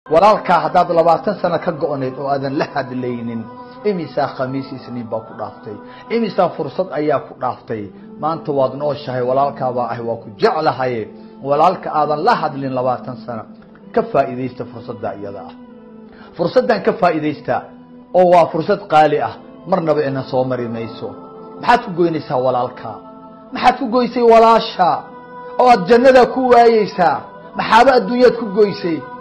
walaalkaa haddaad labaatan sano ka go-nayd oo aadan la hadlaynin imisaa khamiis isniin baa ku dhaaftay imisaa fursad ayaa ku dhaaftay maanta waad nooshahay walaalkaabaa ah waa ku jeclahay walaalka aadan la hadlin labaatan sano ka faa'iidaysta fursadda iyada ah fursaddan ka faa'iidaysta oo waa fursad qaali ah marnaba ina soo mari mayso maxaad ku goynaysaa walaalkaa maxaad ku goysay walaasha oo aad jannada ku waayeysaa maxaaba adduunyaad ku goysay